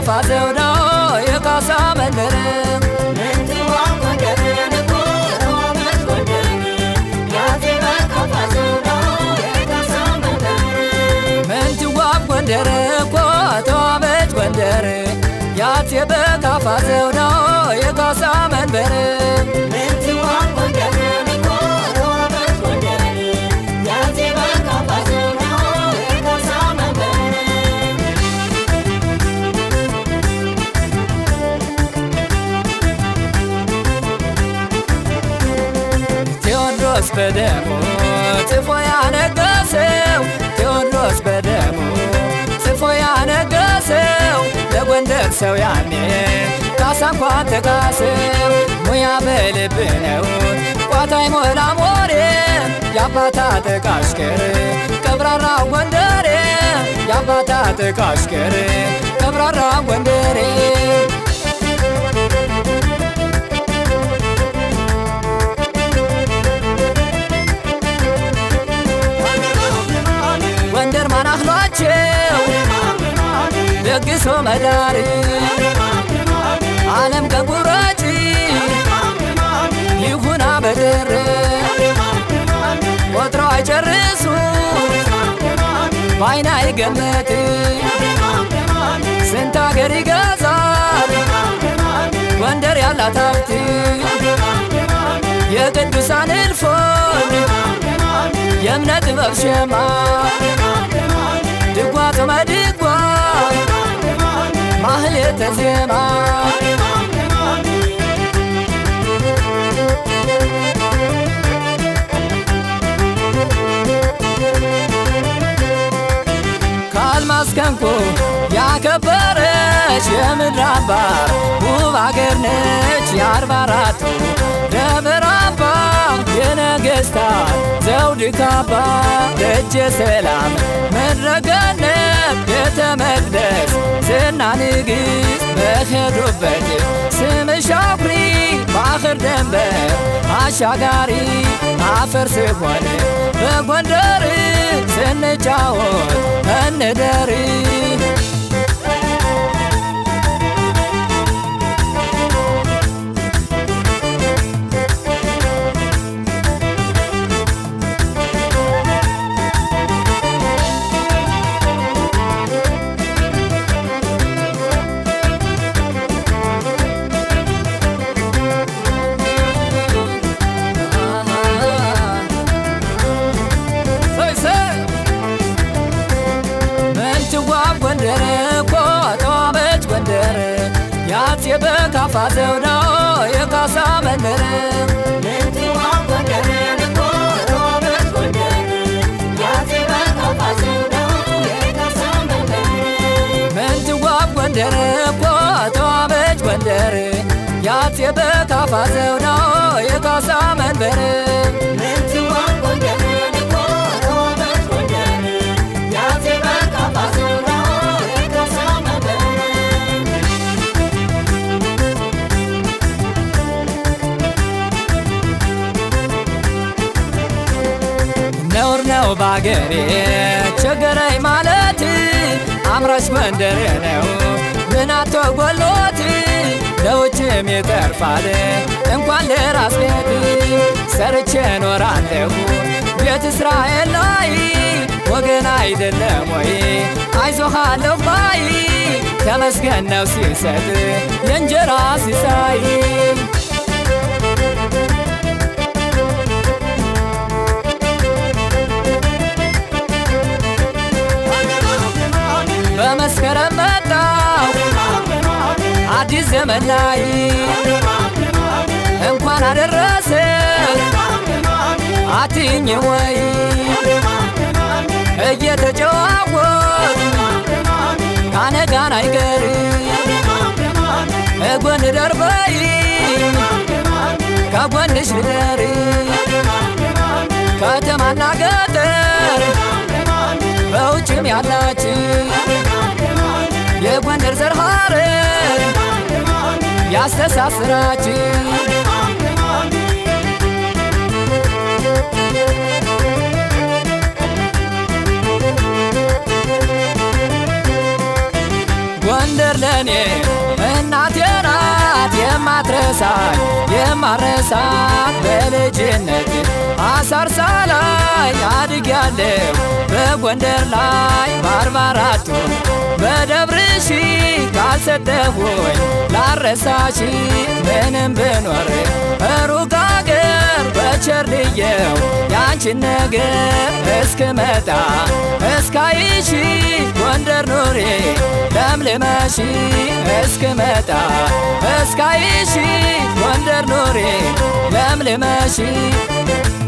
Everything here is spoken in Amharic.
ዘው ነው የካሳ መንደር ምንትዋብ ጎንደር እኮ ተዋበች ጎንደር ያት በካፋ ዘው ነው የካሳ መንበር ቴዎድሮስ በደሙ ጽፎ ያነገሰው ቴዎድሮስ በደሙ ጽፎ ያነገሰው ለጎንደር ሰው ያኔ ካሳ እንኳን ተካሰው ሙያ በልብ ነው ቋታይ ሞላ ሞሬ የአባታ ተቃሽከር ቀብራራ ጎንደሬ የአባታ ተቃሽከር ቀብራራ ጎንደሬ ጎንደር ማናህሏቸው ደግሶ መዳር ዓለም ከጉራጭ ይሁና በድር ቆጥረው አይጨርሱ ባይና ይገመት ስንት አገር ይገዛል ጎንደር ያላት ሀብት የቅዱሳን እልፎን የእምነት ጥበብ ሸማ ድጓ ጾመ ድጓ ማህሌተ ዜማ ከአልማዝ ከንቁ ያከበረች የምድር አምባር ውብ አገር ነች የአርባ አራቱ ደብረ አምባ የነገሥታት ዘውድ ካባ ደጀ ሰላም ምድረ ገነት ቤተ መቅደስ ዝና ንግሥት በሄዱበት ስምሽ አኩሪ ባህር ደንበር አሻጋሪ አፈር ስሆን በጎንደር ስንጫወት እንደር ምንትዋብ ጎንደር እኮ ተዋበች ጎንደር ያት የበካፋ ዘው ነው የካሳ መንደር ምንትዋብ ጎንደር እኮ ተዋበች ጎንደር ያት የበካፋ ዘው ነው የካሳ መንበር ነውር ነው ባገሬ ቸገረኝ ማለት አምራች ጎንደሬ ነው ምናቶ ጎሎት ለውጭም ይተርፋል እንኳን ለራስ ቤት ሰርቼ ኖራለሁ ቤት እስራኤል ላይ ወገን አይደለም ወይ አይዞሃለሁ ባይ ተመስገን ነው ሲሰጥ የእንጀራ ሲሳይ በመስከረም መጣው አዲስ ዘመን ላይ እንኳን አደረሰ አትኝ ወይ እየተጨዋወት ካነጋን አይቀር እጎን ደርበይ ከጎንሽ ልደር ከተማና ገጠር በውጭም ያላችሁ የጎንደር ዘር ሐረግ ያስተሳስራችሁ ጎንደር ለኔ ሳይ የማረሳት በልጅነት አሳርሳ ላይ አድጌያለሁ በጎንደር ላይ በአርባ አራቱ በደብርሺ ካልሰጠሁኝ ላረሳሺ ምንም ብኖር ሩቅ አገር በቸርልየው ያንቺን ነገር እስክመጣ እስካይሺ ጎንደር ኑሬ ለምልመሺ እስክመጣ እስካይሺ ጎንደር ኑሬ ለምልመሺ